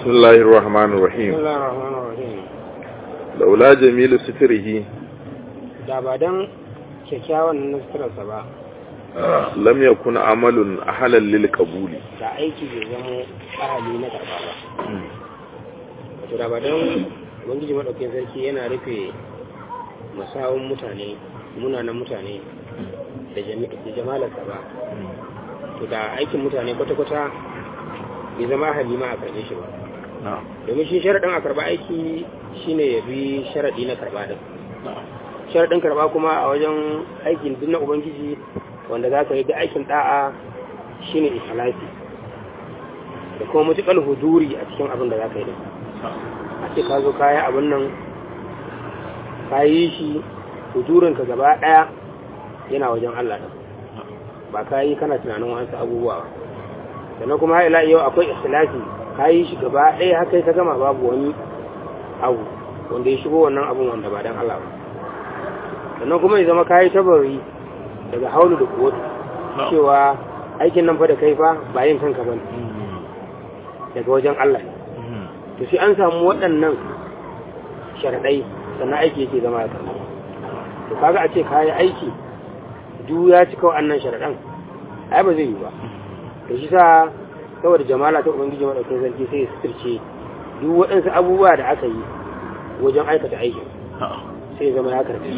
بسم الله الرحمن الرحيم بسم الله الرحمن الرحيم لولا جميل ستره da ba don kyakkyawan nasararsa ba lam yakun amalun ahlan lil qabuli da aiki bai zama ahali na karba ba wato da ba don ubangiji maɗaukin sarki yana rufe masawun mutane munanan mutane da jami- da jamalarsa ba to da aikin mutane kwata-kwata bai zama ahali ma a karbe shi ba domin shi sharaɗin a karba aiki shine ya bi sharaɗi na karba din sharaɗin karba kuma a wajen aikin duk na ubangiji wanda za ka yi da aikin ɗa'a shine ikhlasi da kuma mutuƙar huduri a cikin abin da za ka yi din a ce ka zo kayi abin nan ka yi shi hudurinka gaba ɗaya yana wajen Allah ɗin ba ka yi kana tunanin wasu abubuwa ba sannan kuma ila yau akwai ikhlasi ka yi shi gaba ɗaya haka ka gama babu wani abu wanda ya shigo wannan abun wanda ba dan Allah ba sannan kuma ya zama ka yi tabari daga haulu da kuwatu cewa aikin nan fa da kai fa ba yin kanka ba daga wajen Allah ne to sai an samu waɗannan sharaɗai sannan aiki yake zama ya karɓa to kaga a ce kayi aiki duk ya cika waɗannan sharaɗan ai ba zai yi ba to shi sa saboda jamala ta ubangiji maɗaukin sarki sai ya suturce duk waɗansu abubuwa da aka yi wajen aikata aikin sai ya zama ya karɓi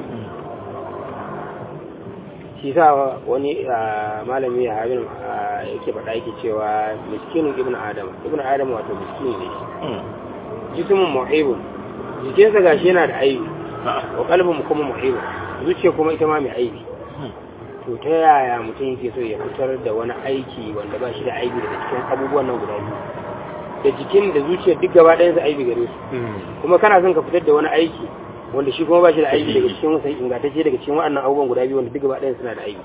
shi sa wani malami ya habin yake faɗa yake cewa miskinin ibn adam ibn adam wato miskini ne shi jismin mu'ibun jikinsa gashi yana da aibi wa kalbin kuma mu'ibun zuciya kuma ita ma mai aibi to ta yaya mutum yake so ya fitar da wani aiki wanda ba shi da aibi daga cikin abubuwan nan guda biyu da jikin da zuciyar duk gaba ɗayansa aibi gare su kuma kana son ka fitar da wani aiki wanda shi kuma ba shi da aibi daga cikin wasu ingantacce daga cikin waɗannan abubuwan guda biyu wanda duk gaba ɗayan suna da aibi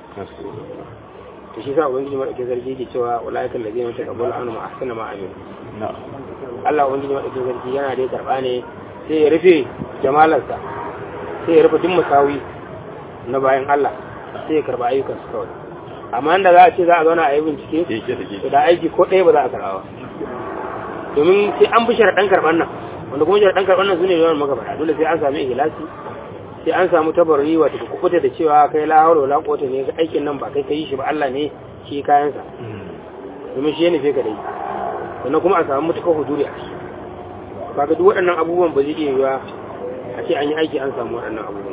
to shi sa ubangiji madaukakin sarki yake cewa walaikan da zai mata kabul anu ma ahsana ma amin Allah ubangiji madaukakin sarki yana da karba ne sai ya rufe jamalarsa sai ya rufe duk musawi na bayan Allah sai ya karba ayyukan su kawai amma inda za a ce za a zauna a yi bincike to da aiki ko ɗaya ba za a karba ba domin sai an bi sharaɗan karɓar nan wanda kuma sharaɗan karɓar nan su ne yawan magabata dole sai an sami ihlasi sai an samu tabarri wata ka kubuta da cewa kai la hawla wala quwwata ne aikin nan ba kai kai shi ba Allah ne shi kayansa domin shi ne sai ka dai sannan kuma a samu mutuka huduri a shi kaga duk waɗannan abubuwan ba zai iya yiwa a ce an yi aiki an samu waɗannan abubuwan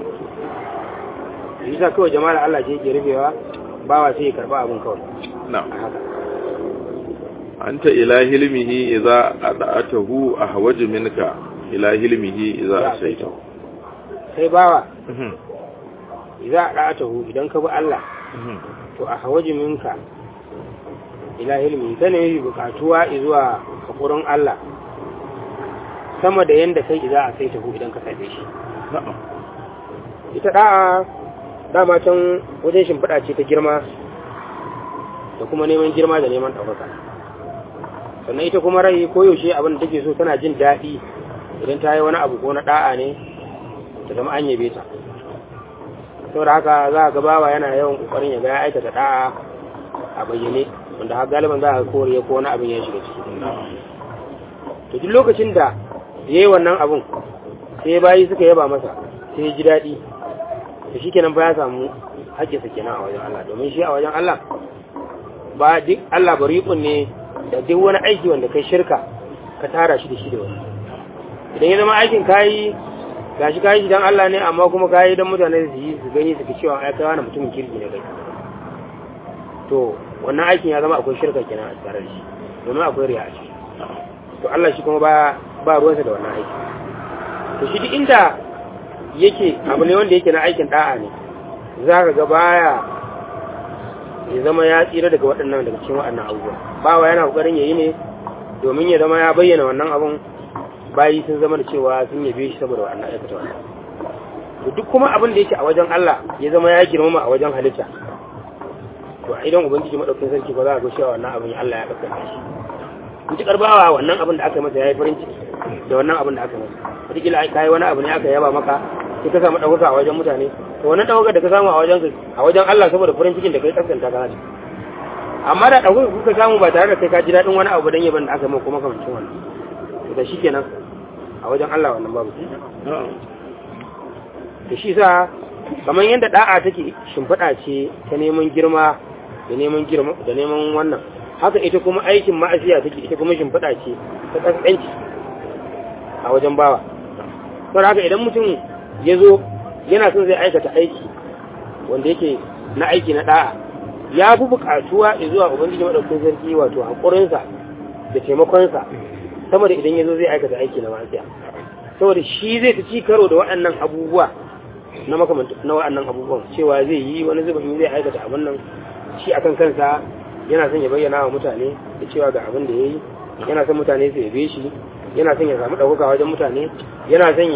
yi sa kawai jama'ar Allah ce yake rufewa bawa sai ya karba abun kawai na'am a haka anta ila hilmihi idza ada'atahu ahwaju minka ila hilmihi idza asaitahu sai bawa idza da'atahu idan ka bi Allah to a hawaji minka ila ilmi ta ne bukatuwa zuwa hakurin Allah sama da yanda kai idza asaitahu idan ka same shi na'am ita da'a dama can wajen shimfiɗa ce ta girma da kuma neman girma da neman ɗaukaka sannan ita kuma rai koyaushe abin da take so tana jin daɗi idan ta yi wani abu ko na ɗa'a ne ta zama an yabe ta saboda haka za a gabawa yana yawan ƙoƙarin ya ga ya aikata ɗa'a a bayyane wanda har galiban za a koriya ko wani abin ya shiga ciki to duk lokacin da ya yi wannan abun sai bayi suka yaba masa sai ya ji daɗi to shi kenan ba ya samu haƙƙinsa kenan a wajen Allah domin shi a wajen Allah ba duk Allah bariƙun ne da duk wani aiki wanda kai shirka ka tara shi da shi da wani idan ya zama aikin kayi gashi kayi shi dan Allah ne amma kuma kayi dan mutane su yi su gani su cewa ai kai wani mutumin kirki ne kai to wannan aikin ya zama akwai shirka kenan a tare da shi domin akwai riya a ciki to Allah shi kuma ba ba ruwansa da wannan aiki to shi duk inda yake abu ne wanda yake na aikin da'a ne za ka ga baya ya zama ya tsira daga waɗannan daga cikin waɗannan abubuwa bawa yana ƙoƙarin ya yi ne domin ya zama ya bayyana wannan abun bayi sun zama da cewa sun yabe shi saboda wannan aikata wannan to duk kuma abin da yake a wajen Allah ya zama ya girmama a wajen halitta to a idan ubangiji madaukakin sarki ba za a ga cewa wannan abin Allah ya kaskanta shi mutukar bawa wannan abin da aka masa ya yi farin ciki da wannan abin da aka masa wataƙila ka yi wani abu ne aka yaba maka sai ka samu ɗaukaka a wajen mutane to wannan ɗaukaka da ka samu a wajen a wajen Allah saboda farin cikin da kai kaskanta ka hada amma da ɗaukaka kuka samu ba tare da kai ka ji daɗin wani abu dan yaban da aka maka kuma kamancin wannan da shi kenan a wajen Allah wannan babu na'am da shi sa kamar yadda da'a take shimfiɗa ce ta neman girma da neman girma da neman wannan haka ita kuma aikin ma'asiya take ita kuma shimfiɗa ce ta ƙasƙanci a wajen bawa saboda haka idan mutum ya zo yana son zai aikata aiki wanda yake na aiki na da'a ya fi buƙatuwa zuwa ubangiji maɗaukin sarki wato haƙurinsa da taimakonsa sama da idan ya zo zai aikata aiki na ma'asiya saboda shi zai ta ci karo da waɗannan abubuwa na makamanta na waɗannan abubuwan cewa zai yi wani zubin zai aikata abin nan shi akan kansa yana son ya bayyana wa mutane da cewa ga abin da ya yi yana son mutane su yabe shi yana son ya samu ɗaukaka wajen mutane yana son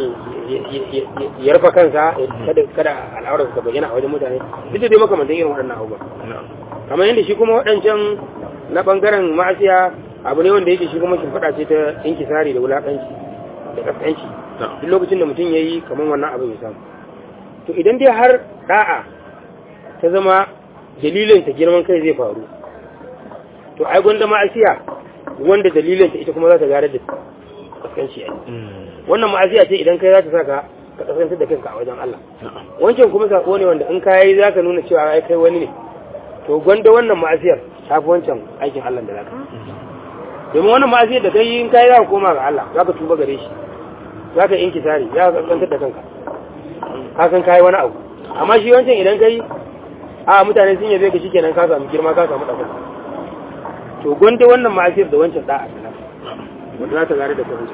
ya rufa kansa kada kada al'aurarsa ta bayyana a wajen mutane duk da dai makamantan irin waɗannan abubuwan kamar yadda shi kuma waɗancan na ɓangaren ma'asiya abu ne wanda yake shi kuma shimfiɗa ce ta inkisari da wulaƙanci da ƙasƙanci duk lokacin da mutum ya yi kamar wannan abin ya samu to idan dai har da'a ta zama dalilin ta girman kai zai faru to ai gwanda ma'asiya wanda dalilin ta ita kuma za ta gare da kaskanci ai wannan ma'asiya ce idan kai za ta saka ka kaskantar da kanka a wajen Allah wancan kuma sako ne wanda in kai za ka nuna cewa ai kai wani ne to gwanda wannan ma'asiyar ta fi wancan aikin Allah da zaka domin wannan ma'asiyar da kai in kai za ka koma ga Allah za ka tuba gare shi za ka inkisari za ka kaskantar da kanka ka san kai wani abu amma shi wancan idan kai a mutane sun yabe ka shikenan ka samu girma ka samu ɗaukaka to gwanda wannan ma'asir da wancan da'a da wanda za ta gare da kai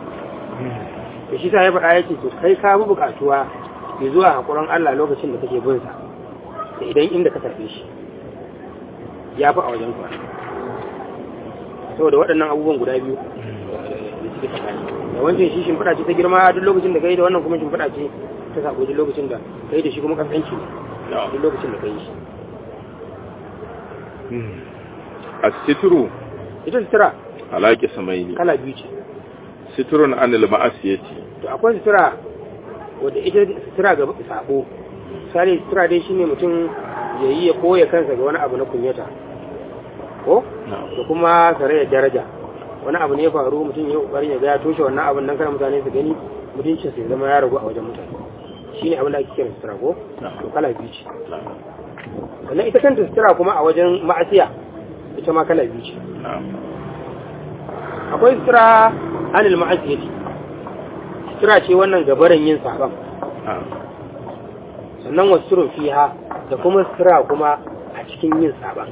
to shi sa ya faɗa yake to kai ka bi buƙatuwa ya zuwa haƙurin Allah lokacin da kake bin sa da idan inda ka tafi shi ya fi a wajen ka saboda waɗannan abubuwan guda biyu da suke tsakani da wancan shi shimfiɗa ce ta girma duk lokacin da kai da wannan kuma shimfiɗa ce ta sako duk lokacin da kai da shi kuma kasance ne duk lokacin da kai shi a situru ita sutura alaƙi samaini kala biyu ce siturun anil ma'asiyati to akwai sutura wadda ita sutura ga sabo misali sutura dai shine mutum ya yi ya koya kansa ga wani abu na kunyata ko da kuma sarayar daraja wani abu ne ya faru mutum ya kokarin ya ga ya toshe wannan abin nan kada mutane su gani mutuncin sai zama ya ragu a wajen mutane shine abin da ake kira sutura ko to kala biyu ce sannan ita kanta sutura kuma a wajen ma'asiya ita ma kala biyu ce akwai sutura anil ma'asiyati sutura ce wannan gabaran yin saban sannan wasu surun fiha da kuma sutura kuma a cikin yin saban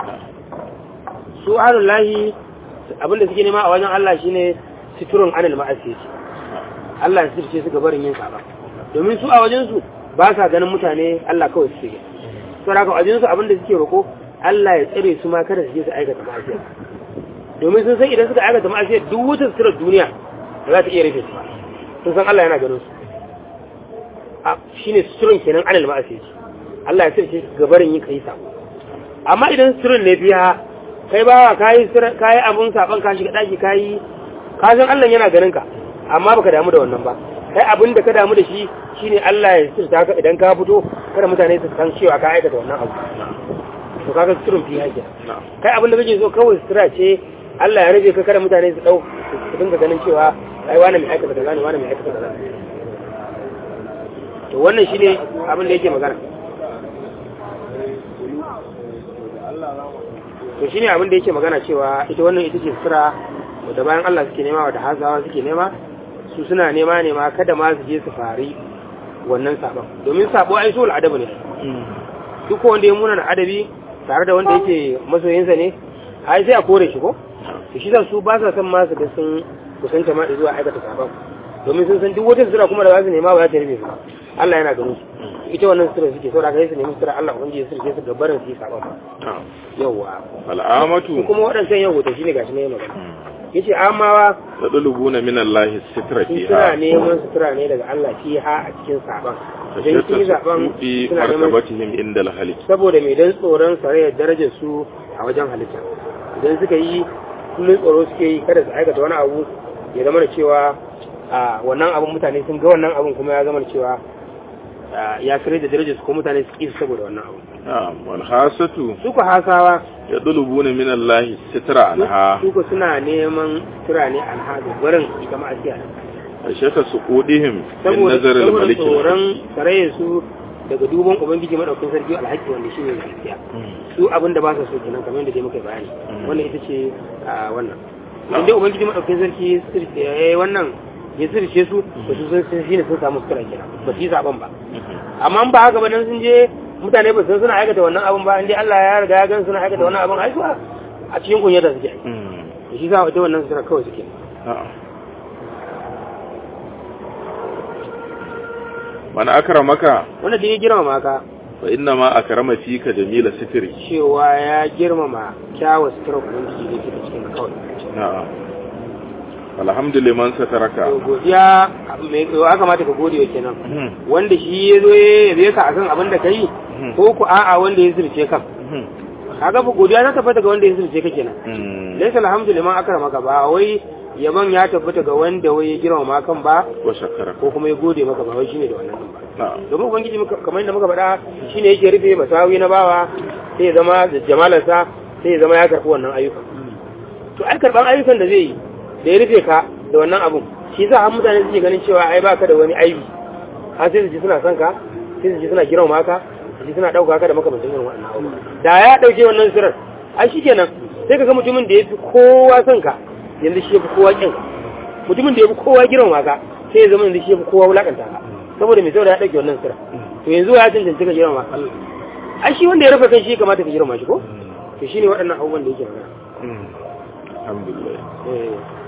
su ahlul lahi abinda suke nema a wajen Allah shine suturun anil ma'asiyati Allah ya sirce su gabarin yin saban domin su a wajen su ba sa ganin mutane Allah kawai suke gani to haka a wajen su abinda suke roko Allah ya tsare su ma kada su je su aikata ma'asiya domin sun san idan suka aikata ma'asiya duk wutar surar duniya ba za ta iya rufe su ba sun san Allah yana ganin su a shine suturin kenan anil ma'asiya Allah ya tsare gabarin yin kai sabo amma idan suturin ne biya kai bawa kayi kayi abun saban ka shiga daki kayi ka san Allah yana ganin ka amma baka damu da wannan ba kai abin da ka damu da shi shine Allah ya sirta ka idan ka fito kada mutane su san cewa ka aikata wannan abu to kaga sirrin fi hake kai abin da kake so kawai sira ce Allah ya rabe ka kada mutane su dau su dinga ganin cewa ai wani mai aikata kaza ne wani mai aikata kaza to wannan shine abin da yake magana to shine abin da yake magana cewa ita wannan ita ce sira da bayan Allah suke nema wa da hazawa suke nema su suna nema nema kada ma su je su fari wannan sabon domin sabo ai sul adabu ne duk wanda ya muna na adabi tare da wanda yake masoyinsa ne ai sai a kore shi ko to shi su ba sa san ma su ga sun kusanta ma zuwa aikata sabon domin sun san duk wata sura kuma da za su nema ba za ta rufe su Allah yana ganin su ita wannan sura suke saboda kai su nemi sura Allah ubangiji ya sirke su gabarin su yi sabon yawa al'amatu kuma waɗancan yau to shine gashi ne magana yace amawa tadlubuna min Allah sitra sun fiha suna neman sutura ne daga Allah fiha a cikin saban idan sun yi zaben fi suna neman martabatihim inda al-halik saboda mai dan tsoron sarayar darajar su a wajen halitta idan suka yi kullum tsoro suke yi kada su aikata wani abu ya zama da cewa a wannan abun mutane sun ga wannan abun kuma ya zama da cewa ah, ya kare da darajar su ko mutane su kisa saboda wannan abu na'am wal hasatu su ku hasawa yadlubuna min Allah sitra anha su ku suna neman tura ne alhadu gurin ita ma'asiya ashaka suqudihim min saboda nazar al saboda malik tsoron sarayen su daga duban ubangiji madaukakin sarki alhaki wanda shi ne gaskiya su abin da ba su so kenan kamar yadda dai muka bayani Mm. wannan ita ce a wannan idan dai ubangiji madaukakin sarki sirce yayi wannan ya sirce su to su sun sun shine sun samu sutura kenan ba su yi zaben ba amma in ba haka ba dan sun je mutane ba su san suna aikata wannan abin ba in dai Allah ya riga ya gan suna aikata wannan abin ai su a a cikin kunyata suke ai to shi sa ita wannan sutura kawai suke na'am man akramaka wanda da ya girmama ka fa inna ma akrama fika jamila sitri cewa ya girmama kyawun sutura ubangiji da ke cikin kawai na'am alhamdulillah sataraka to godiya mai ya kamata ka gode wa kenan wanda shi ya zo ya yabe ka akan abin da ka yi ko ku a'a wanda ya zurce kan kaga fa godiya ta tabbata ga wanda ya zurce ka kenan laysa alhamdulillah akramaka ba wai yaban ya tabbata ga wanda wai ya girmama kan ba wa shakara ko kuma ya gode maka ba wai shine da wannan din ba na'am domin ubangiji muka- kamar yadda muka faɗa shine yake rufe masawi na bawa sai ya zama da jamalarsa sai ya zama ya karɓi wannan ayyukan to ai karɓan ayyukan da zai yi da ya rufe ka da wannan abun shi za a mutane suke ganin cewa ai baka da wani aibi har sai su ji suna son ka sai su ji suna girmama ka su ji suna ɗauka ka da makamantan irin wannan abu da ya ɗauke wannan sirar ai shi kenan sai ka ga mutumin da ya fi kowa son ka yanzu shi ya fi kowa ƙin ka mutumin da ya fi kowa girmama ka sai ya zama yanzu shi ya fi kowa wulaƙanta ka saboda mai saboda ya ɗauke wannan sirar to yanzu ya cancanci ka girmama ai shi wanda ya rufe kan shi ya kamata ka girmama shi ko to shine waɗannan abubuwan da yake magana alhamdulillah eh